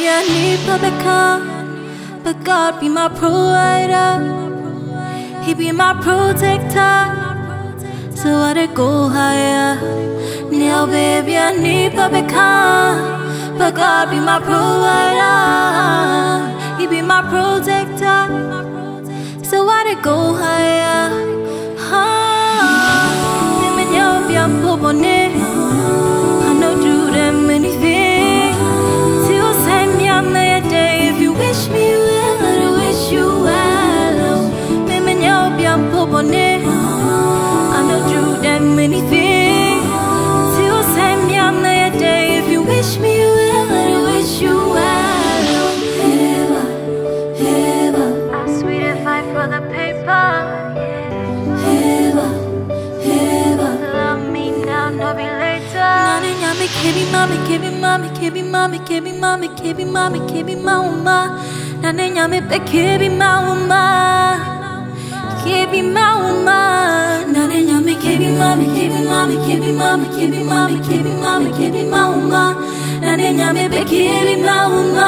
baby, I need public car, but God be my provider. He be my protector, so I dey go higher. Now, baby, I need public car, but God be my provider. He be my protector, so I dey go higher. Ah, me me know be a pobone. I know do them anything. Till send me a day if you wish me well, I wish you well. Me me know be a pobone. I know do them anything. Till send me a day if you wish me well, I wish you well. Heaven, heaven. I'm sweet if I for the paper. Heaven, heaven. Love me now, no be later. Nani nyami kebi mami kebi mami kebi mami kebi mami kebi mami kebi mauma. Nani nyami pe kebi mauma. Kebi mauma. Nani nyami kebi mami kebi mami kebi mami kebi mami kebi mami kebi mauma. Nani nyami pe kebi mauma.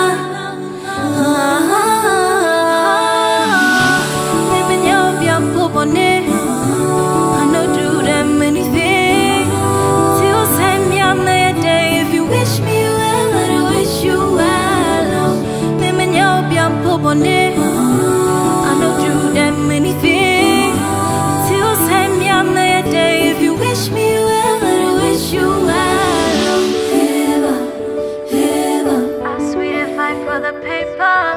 Baby, you're beautiful, I know do them anything. Till send me on the day if you wish me well, I wish you well. Baby, you're beautiful, I know do them anything. Till send me on the day if you wish me well, I wish you well. Heaven, heaven. I'm sweet if I for the paper.